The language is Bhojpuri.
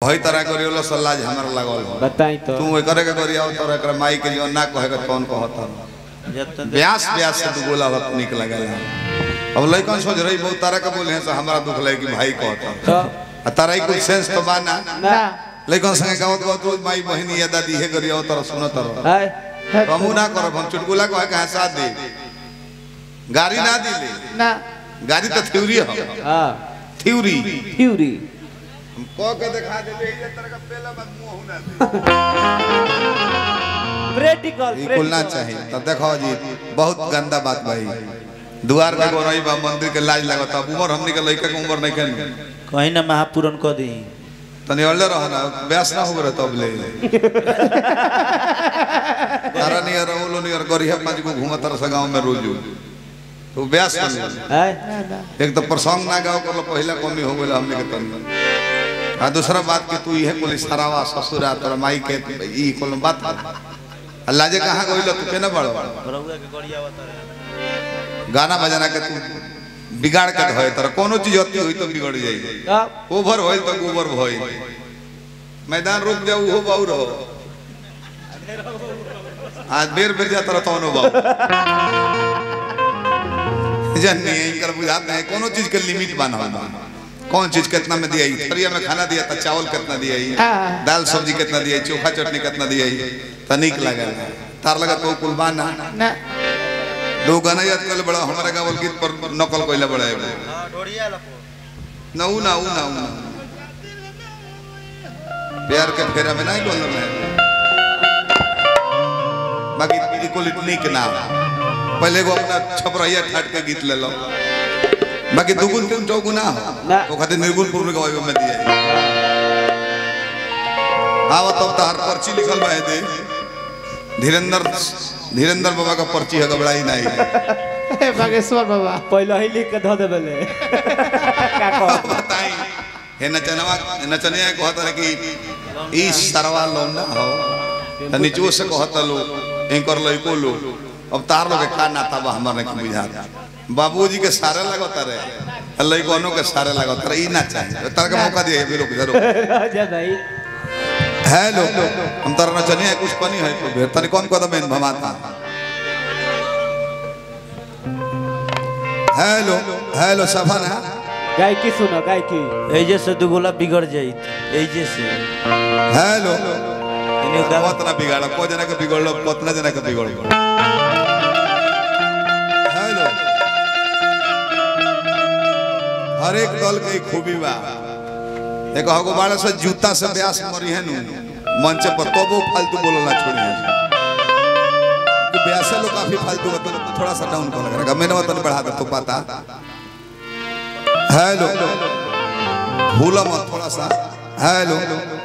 वही तरह करियो सलाज हमरा लागल हो बताई तो तू एकरे के करिया तोरा एकरा माई के जो ना कहे के कौन कहत जब तक ब्यास ब्यास से तू बोला बहुत निक लगल अब लइकन सोच रही बहुत तरह के बोले हैं से हमरा दुख लगे कि भाई कहत तो आ तारा ही कुछ सेंस तो बा ना ना लइकन संगे गावत गावत रोज माई बहिनी या दादी हे करिया तरह सुनत रह है हमू ना करब हम चुटकुला कहे के हंसा दे गाड़ी ना दिले ना गाड़ी तो थ्योरी है हां थ्योरी फ्यूरी हम कह के दिखा देबे ये तरह का पहला बात मुंह ना दे प्रैक्टिकल ई कुल ना चाहिए तब देखो जी बहुत गंदा बात भाई दुआर पे गोरई बा मंदिर के लाज लागत अब उम्र हमनी के लइका के उम्र नहीं केन कहीं ना महापूरन कह दी तनी अल्ले रह ना ब्यास ना हो रहा तब ले तारा नियर ओलो नियर गरिया पांच को घूमत रह गांव में रोज तो ब्यास कर ले है एक तो प्रसंग ना गाओ कर पहला कमी हो गेल हमने के तन आ दूसरा बात कि तू इहे कुल सरावा ससुरा तोर माई के ई कुल बात अल्लाह जे कहां गइल तू केना बड़ रउआ के गड़िया बता गाना बजाना के तू बिगाड़ के धोए तर कोनो चीज अति होई तो बिगड़ जाई अब ओवर होइल तो गोबर भइल मैदान रुक जाऊ हो बाऊ रहो आज बेर बेर जाता रहता हूँ बाबू जन्नी इनकर बुझाते हैं कोनो चीज के लिमिट बना हुआ कौन चीज कितना में दिया थरिया में खाना दिया था चावल कितना दिया हाँ। दाल सब्जी कितना दिया चोखा चटनी कितना दिया तो निक लगा तार लगा तो कुलबाना ना दो गाना याद कर बड़ा हमारे गावल गीत पर नकल कोइला बड़ा है हां ढोड़िया लपो ना ऊ ना ऊ ना ऊ ना प्यार के फेरा में नहीं बोल रहे बाकी इक्वल इतनी के नाम पहले को अपना छपरैया ठाट के गीत ले लो बाकी दुगुन तीन चौगुन ना हो ना। वो खातिर निर्गुणपुर में गवाई में दिया आवा तब तो हर पर्ची लिखल बा दे धीरेन्द्र धीरेन्द्र बाबा का पर्ची है घबराई नहीं हे बागेश्वर बाबा पहले ही लिख के धो देबे ले का कह बताई हे नचनवा नचनिया कहत रहे कि ई सरवा लो ना हो त नीचो से कहत लो एंकर लइको लो अब तार लोग के का नाता बा हमर नहीं बुझा बाबूजी के सारे लगत रहे लइकोनो के सारे लगत रहे ई ना चाहिए तार के मौका दिए भी रुक जा रुक जा भाई हेलो हम तार नचनिया कुछ पनी है तो फिर तनी कौन कदम इन भमाता हेलो हेलो सफन है गायकी सुनो गायकी एजे से दुगोला बिगड़ जाइत एजे से हेलो इन्हें गा कत ना बिगाड़ को जना के बिगड़ लो कतना जना के बिगड़ लो हेलो हर एक दल के एक खूबी बा एक हगो बाड़ा से जूता से ब्यास मरी है नु मंच पर तो वो फालतू बोलना छोड़ी है कि ब्यास लोग काफी फालतू बता थोड़ा सा डाउन कर लगा मैंने मतलब बढ़ा दे तो पता हेलो भूला मत थोड़ा सा हेलो